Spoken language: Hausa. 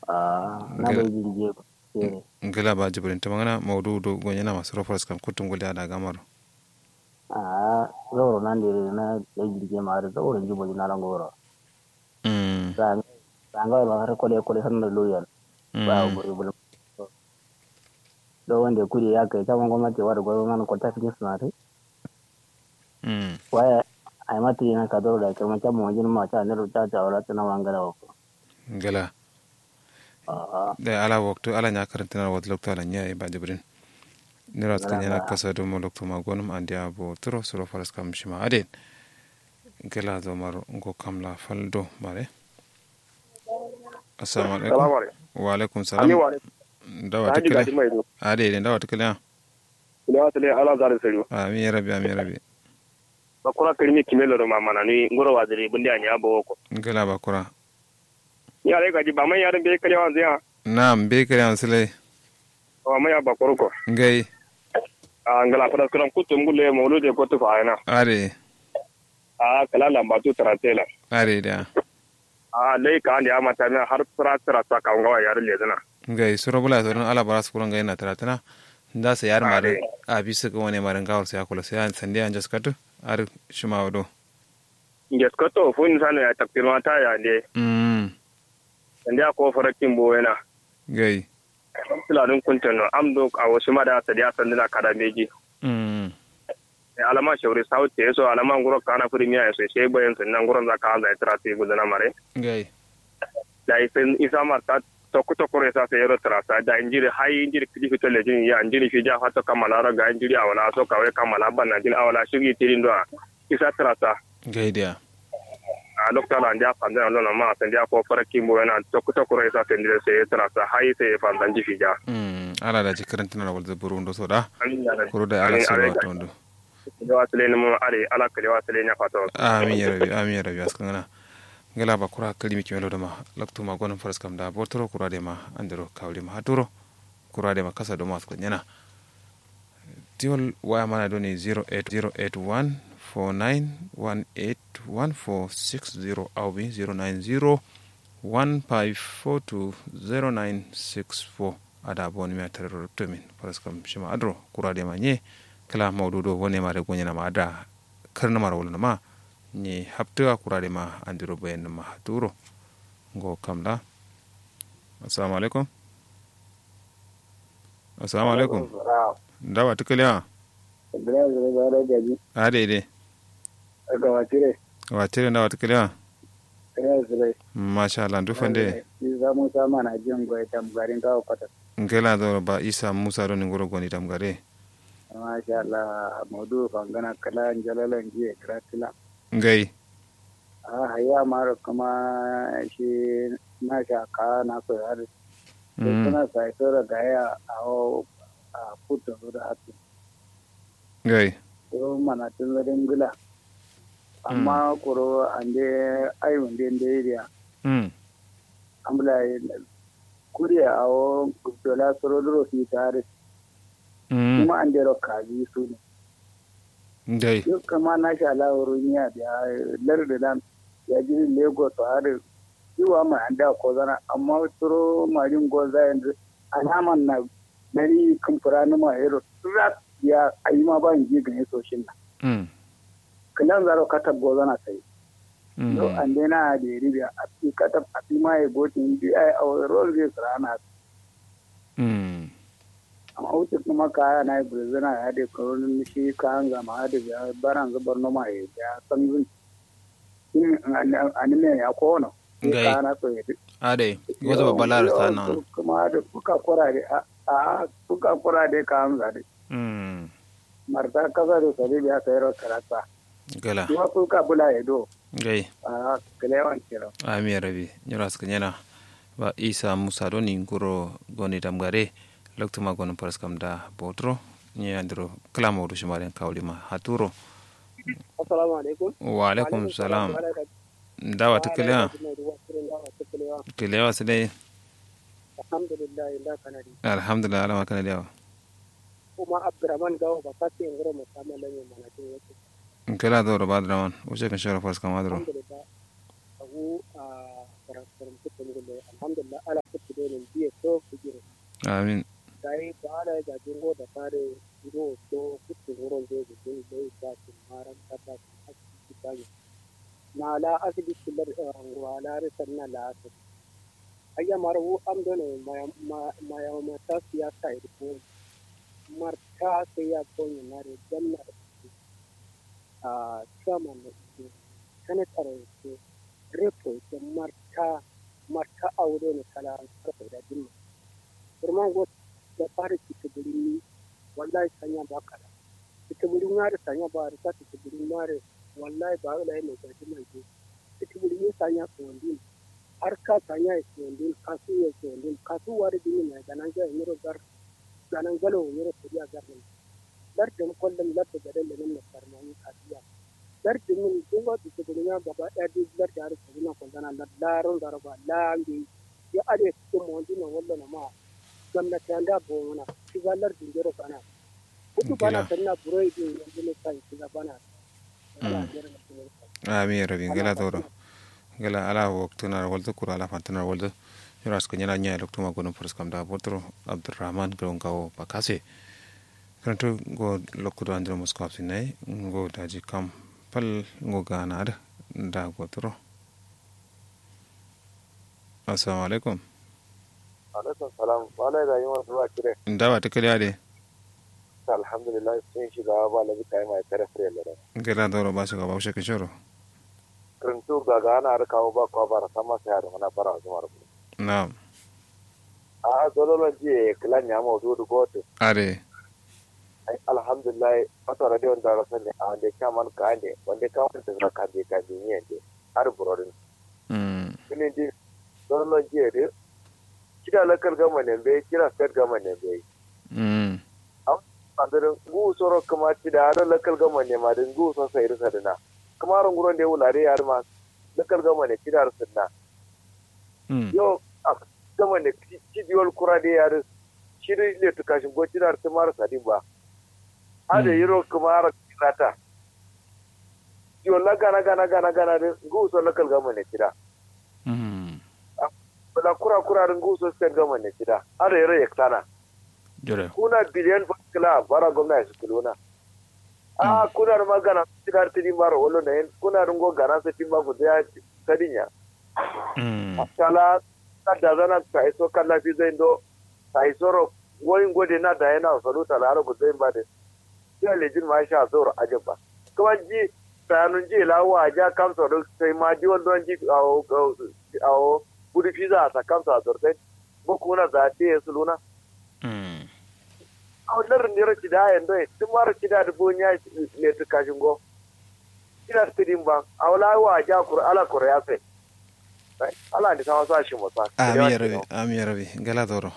a na da jirgi ke ngila ba jibrin ta magana maudu do gonyana masu rofars kam kutun guli ada gamar a zauro nan da na da jirgi ma da zauro jibo na lan goro mm san san ga ba har kole kole san da loyal ba mm guri bul do wanda kuri ya kai ta gwamnati wa da gwamnati ko ta fi suna tai mm waya ai mati na ka do da kuma ta mu jin ma ta ne ta ta wala ta na wangala ko ngila a da ala waktu ala nya karanta na wad lokto ala nya ba jibrin nirat kan yana kasa do mo lokto ma gonum andi abo turo suro faras kam shima aden ngila do mar ngo kamla faldo mare assalamu alaikum salamu alaikum wa alaikum ani salam wa alaikum dawa haji tikale gadi mai do ade den dawa tikale ina wata le ala zare sari ami rabi ami rabi ba kura kirmi kimelo do mamana ni ngoro wa dare bundi anya bo ko ngila ba kura ni ale gaji ba mai yaran be kale wa zia nam be kare an sile wa mai ba koro ko ngai a ngala fara kuran kutu ngule mawlude ko to fa ina are a kala lamba tu taratela are da a lai ka andi ama ta na har fara tara ta ka ngawa yaran le dana ngai suro bula to ala baras kuran ngai na taratana nda se yar mare a bisa ko woni mare ngawar se akula se an sande an jaskatu ar shuma wado nges ko to fun sanu ya taktirma ta ya de mm ande ko fara kimbo yana ngai tiladun kuntan amdo a wasu mada ta dia sandina kada meji mm alama shauri sauti so alama nguro kana premier so sai bayan sannan nguron zaka an zai trasi gudana mare ngai da isin isa marta tokko tokko re sa sai ro trasa da injiri hay injiri kidi fito le jin ya injiri fi ja hato kamala ra ga injiri awala so kawe kamala banna jin awala shigi tirin do isa trasa ngai dia a doctor an ja fandan lo na ma san ja ko fara kimbo yana tokko tokko re sa sai sai trasa hay sai fandan ji fi ja mm ala da jikaranta na wal burundo so da amin ya kuro da ala so wa tondo da wasle ne mu are ala kale wasle nya fato amin ya rabi amin ya rabi askan ngana ngala ba kura kalimi kimelo da ma laktu ma gonon faras kam da botoro kura de ma andero kawli ma haturo kura de ma kasa do ma askan nyana tiwol waya mana do ni 08081 49181460 awbi 090 15420964 ada boni mi atarero ruptomin faras kam shima adro kura de ma nye kala mawdudo woni mare gonyana ma ada karna mara wala ma ni haptuga kurade ma andiro bayan ma turo ngo kamla assalamu alaikum assalamu alaikum ndawa tukale ha Ibrahim zai ba da gaji ade ide ga watire watire ndawa tukale ha Ibrahim zai masha Allah ndu fande ni za mu sa mana jin goyi tam garin kawo kwata ngela do ba isa musa do ngoro goni tam gare masha Allah maudu fangana kala jalalan jiya kratila ngai a haya mara kuma shi na shaka na so har Mm. suna sai so da gaya a o a puto da hatu ngai ko mana tun da dingula amma kuro ande ai wande ndiriya mm ambula kuriya a o dola soro duro fi tare mm kuma an dero kaji su ne ngai duk kama na sha lawarin ya da larda dan ya ji lagos har yiwa mai an da ko zana amma turo marin goza yanzu alaman na dari kamfura na ma yaro rat ya ayi ma ba ji gane soshin na mm kilan zaro kata goza na sai mm to an dai na da ribiya a fi kata a fi ma ya gotin bi ai a rol zai sarana mm amma wuce kuma kaya na brazil ya da koronin shi kayan zama da ya baran zubar noma ya ya san zun in anime ya kono Ngai. kaya na so ya ade gozo babbalar ta nan kuma da kuka kura da a kuka kura da kayan zade mm marta kasa da sare ya sayar karata gala kuma kuka bula ya do ngai a kalewan kira ami rabi nyora skanyana ba isa musa do ni ngoro goni damgare loktuma gono paras kam da botro ni andro klamo do shimare kawli ma haturo assalamu alaikum wa alaikum salam dawa tukale kilewa sile alhamdulillah inda kanadi alhamdulillah alama kana dawa kuma abdurrahman gawo ba kasi in gura musamman lamin manatin yake kela do ro badrawan o je kan shara paras kam adro alhamdulillah abu a karantarin kuturin gulle alhamdulillah ala kutu donin biye to kujire amin dai ba da ga jingo da fare iro to kutu wurin zai ga jin dai ba su maran kata su asibiti ta yi na la asibiti lar wala risan na la asibiti ayya marwu am done maya maya mata siyasa irko marta sai ya koyi na re janna a chairman na ike senator ike repo ike marta marta aure ne kala karfe da dimma kurman go da fara kike ni wallahi sanya ba kala kike burin ya da sanya ba da ta kike burin mare wallahi ba wala ne ga dimma ke kike burin ya sanya ko ndin har ka sanya ya ko ndin kasu ya ko ndin kasu wari dimma ne ga nan ga miro gar ganan galo miro kuriya gar ne lardin kullum lardin garin da nan da farmani kasiya lardin min sun ga su gudunya gaba ɗaya duk lardin har su na kullana na laron garba lambe ya ade cikin mawandi na wallo na ma gwamnati an da bo mana shi ga lardin jero kana kudu bana sanna buroi din yanzu ne sai shi ga bana amin rabin gala doro gala ala waktuna waldo kura ala fantana waldo yoras ko nyala nya dokto ma gonum forskam da botro abdurrahman grongawo bakase karanto go lokkudo andiro mosko absinai go daji kam pal go ganada da gotoro assalamu alaikum alaikum salam wala da yin wasu ba kire ndawa ta kariya de alhamdulillah sun shiga ba labi kai mai tare fure da gela doro ba shiga ba ushe kishoro karantu ga gana har kawo ba kwa bara sama sai har mana bara zuwa rubu na'am a dololon ji kilan ya mu dudu goto are alhamdulillah wata radio da rasa ne a wanda ka man ka ne wanda ka wanda da ka be ka be ne ne har burodin mm kini di dololon ji de kira lakal gama ne be kira state gama ne be mm adirin gu soro kuma ci da har lakal gama ne ma din gu so sai risa dina kuma ran guron da wulare yar ma lakal gama ne kira risa na mm yo a gama ne ci diol kura da yar shiri le to kashin go kira risa mar sadin ba ada yiro kuma ara kirata yo la gana gana gana gana de gu so lakal gama ne kira mm la kura kura rin gu so sai gama ne kira ada yiro yaktana jore kuna biliyan kila bara gwamnati su kuluna a kuna da magana cikin tini mara wolo na yin kuna rungo gana su timba ku da sadinya mm kala na da zana ta iso kala fi zai do ta iso ro goyin gode na da yana salu ta lara ku zai ba da ya lejin ma sha zoro ajin ba kuma ji bayanun ji lawa ja kamsa da sai ma ji wanda ji a gudu fi za a sa kamsa a zortai ko kuna za ta yi su luna mm a wannan ne rashi da hayan doi tun mara kida da bonya ne ta kashin go kida ta din ba a wala wa ja kur ala kur ya sai ala ni sama sa shi musa ami rabi ami rabi gala doro